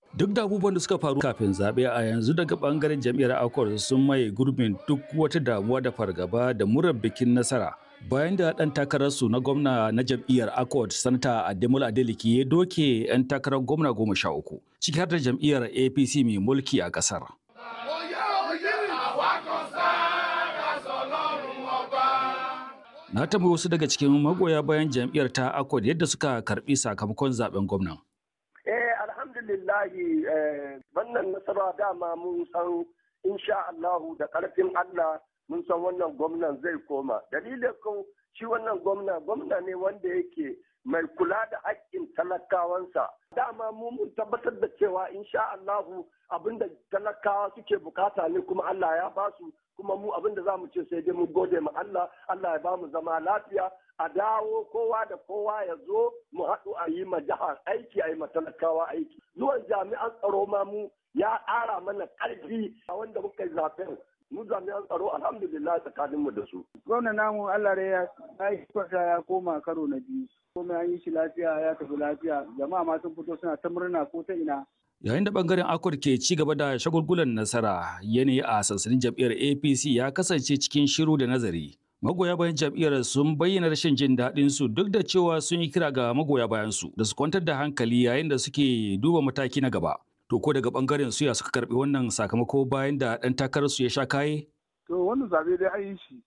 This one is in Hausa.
Duk da abubuwan da suka faru kafin zaɓe a yanzu daga ɓangaren jam'iyyar Accord sun maye gurbin duk wata damuwa da fargaba da murar bikin nasara. Bayan da ɗan takararsu na gwamna na jam'iyyar Accord, Sanata Ademola Adeleke ya doke 'yan takarar gwamna goma sha uku, ciki har da jam'iyyar APC mai mulki a ƙasar. Na tambayi wasu daga cikin magoya bayan jam'iyyar ta Accord yadda suka karɓi sakamakon zaben gwamnan. Eh alhamdulillahi wannan nasara dama mun san insha Allahu da ƙarfin Allah mun san wannan gwamnan zai koma. Dalilin ko shi wannan gwamna gwamna ne wanda yake mai kula da haƙƙin talakawansa. Dama mu mun tabbatar da cewa insha Allahu abinda talakawa suke bukata ne kuma Allah ya basu kuma mu abinda za mu ce sai dai mu gode ma Allah Allah ya ba mu zama lafiya a dawo kowa da kowa ya zo mu haɗu a yi ma jihar aiki a yi ma talakawa aiki zuwan jami'an tsaro ma mu ya ƙara mana ƙarfi a wanda muka yi zaben mu jami'an tsaro alhamdulillah tsakanin mu da su. Gwamna namu Allah ya yi ya koma karo na biyu. Komai an yi shi lafiya ya tafi lafiya jama'a ma sun fito suna ta murna ko ta ina. Yayin da bangaren Akwar ke ci gaba da shagulgulan nasara yanayi a sansanin jam'iyyar APC ya kasance cikin shiru da nazari. Magoya bayan jam'iyyar sun bayyana rashin jin daɗin su duk da cewa sun yi kira ga magoya bayan su da su kwantar da hankali yayin da suke duba mataki na gaba. To ko daga bangaren su ya suka karbi wannan sakamako bayan da ɗan takarar su ya sha kaye? To wannan zabe dai an yi shi